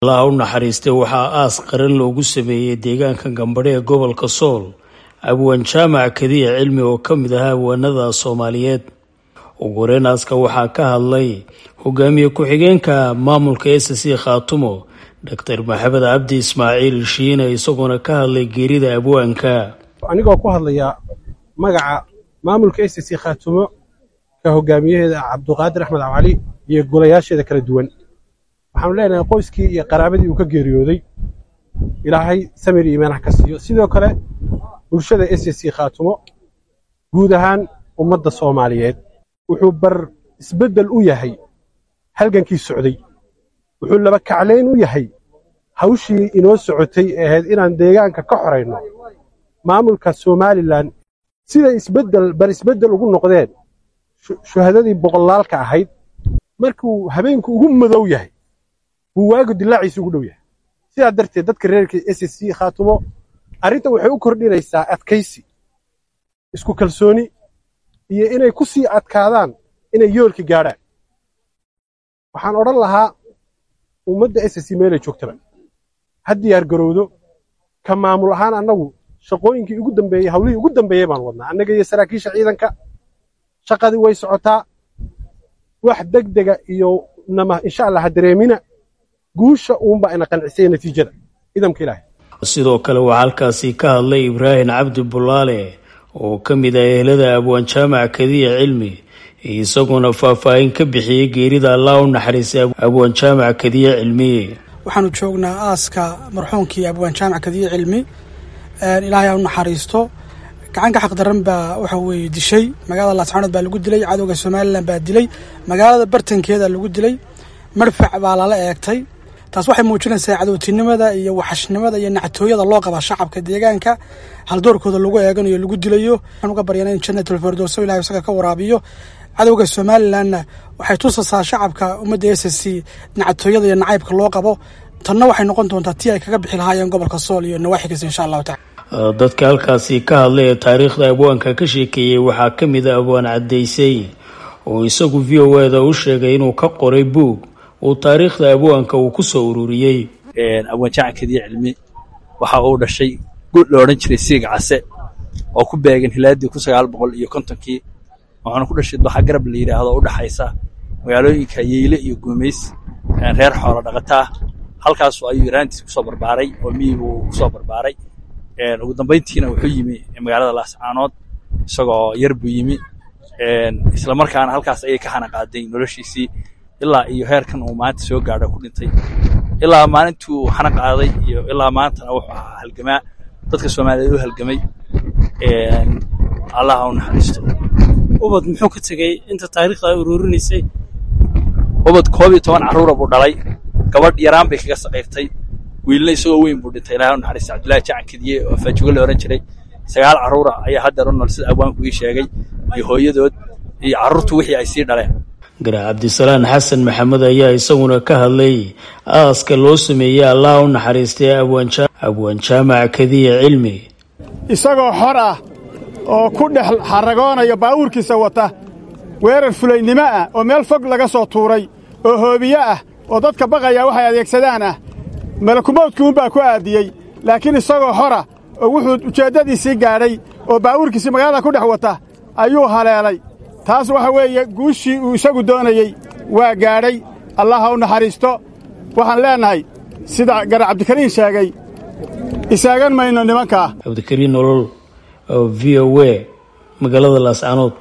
allaha u naxariistay waxaa aas qaran loogu sameeyey deegaanka gambadhe ee gobolka sool abwaan jaamac kadiya cilmi oo ka mid ahaa abwaanada soomaaliyeed ugu horeyn aaska waxaa ka hadlay hogaamiye ku-xigeenka maamulka s c khaatumo doctor maxamed cabdi ismaaciil shiine isagoona ka hadlay geerida abwaanka anigoo ku hadlaya magaca maamulka s c khaatumo ka hogaamiyaheeda cabduqaadir axmed cali iyo golayaasheeda kala duwan waxaanu leenahay qoyskii iyo qaraabadii uu ka geeriyooday ilaahay samir iyo iimaanaha ka siiyo sidoo kale bulshada s c khaatumo guud ahaan ummadda soomaaliyeed wuxuu bar isbeddel u yahay halgankii socday wuxuu laba kaclayn u yahay hawshii inoo socotay ee ahayd inaan deegaanka ka xorayno maamulka somalilan siday isbeddel bar isbeddel ugu noqdeen shuhadadii boqolaalka ahayd markuu habeenku ugu madow yahay buu waagu dilaaciisa ugu dhow yahay sidaa darteed dadka reerka s c khaatumo arrinta waxay u kordhinaysaa adkaysi isku kalsooni iyo inay ku sii adkaadaan inay yoolka gaadhaan waxaan odhan lahaa ummadda s c meelay joogtaba ha diyaar garowdo ka maamul ahaan annagu shaqooyinkii ugu dambeeyey hawlihii ugu dambeeyey baan wadnaa annaga iyo saraakiisha ciidanka shaqadii way socotaa wax degdega iyo nama insha allah ha dareemina guusha uunbaa ina qancisaya natiijada idamka ilaahay sidoo kale waxaa halkaasi ka hadlay ibraahim cabdi bulaale oo ka mid ah ehelada abwaan jaamac kadiya cilmi isagoona faahfaahin ka bixiyey geerida allah u naxariistay abwaan jaamac kadiya cilmi waxaanu joognaa aaska marxuumkii abwaan jaamac kadiya cilmi ilaahay ha u naxariisto gacanka xaqdaran baa waxa weeye dishay magaalada laascaanood baa lagu dilay cadowga somalilan baa dilay magaalada bartankeeda lagu dilay marfac baa lala eegtay taas waxay muujinaysaa cadowtinimada iyo waxashnimada iyo nactooyada loo qaba shacabka deegaanka haldoorkooda lagu eeganayo lagu dilayo waxaan uga baryana in jannatul firdowso ilahay isaga ka waraabiyo cadowga somalilanna waxay tusaysaa shacabka ummadda s c nactooyada iyo nacaybka loo qabo tanna waxay noqon doontaa tii ay kaga bixi lahaayeen gobolka sool iyo nawaaxigiisa insha allahu tacala dadka halkaasi ka hadlay ee taariikhda abwaanka ka sheekeeyey waxaa ka mid a abwaan caddaysay oo isagu v o eda u sheegay inuu ka qoray buug uu taariikhda abwaanka uu ku soo ururiyey abwaan jaamac kadiya cilmi waxa uu dhashay gud la odhan jiray siiga case oo ku beegan hilaadii kun sagaal boqol iyo kontonkii waxaana ku dhashay doxa garab la yidhaahdo u dhexaysa magaalooyinka yeyle iyo guumays reer xoolo dhaqataa halkaasu ayuu iraantiis kusoo barbaaray oo miyibuu kusoo barbaaray ugu dambayntiina wuxuu yimi magaalada laascaanood isagoo yar buu yimi isla markaana halkaas ayay ka xanaqaaday noloshiisii ilaa iyo heerkan uu maanta soo gaadho ku dhintay ilaa maalintuu xana qaaday iyo ilaa maantana wuxuu ahaa halgamaa dadka soomaaliyeed u halgamay allaha u naxariisto ubad muxuu ka tegey inta taariikhda ay ururinaysay ubad koob iyo toban carruura buu dhalay gabadh yaraan bay kaga saqiirtay wiilna isagoo weyn buu dhintay ilahay u naxariista cabdullaahi jacan kadiye oo faajugo la odhan jiray sagaal carruura ayaa haddeer u nool sida abwaanku ii sheegay iyo hooyadood iyo carruurtu wixii ay sii dhaleen garaa cabdisalaan xasan maxamed ayaa isaguna ka hadlay aaska loo sameeyey allah u naxariistay abwaan jaamac kadiya cilmi isagoo xor ah oo ku dhex xarragoonaya baawuurkiisa wata weerar fulaynimo ah oo meel fog laga soo tuuray oo hoobiye ah oo dadka baqaya waxay adeegsadaan ah malakumowdkuunbaa ku aadiyey laakiin isagoo xora oo wuxuu ujeeddadiisii gaadhay oo baawuurkiisii magaalada ku dhex wata ayuu haleelay taas waxa weeye guushii uu isagu doonayey waa gaadhay allah ha u naxariisto waxaan leennahay sida garar cabdikariin sheegay isaagan mayno nimankaa cabdikariin nolol v o w magaalada laascaanood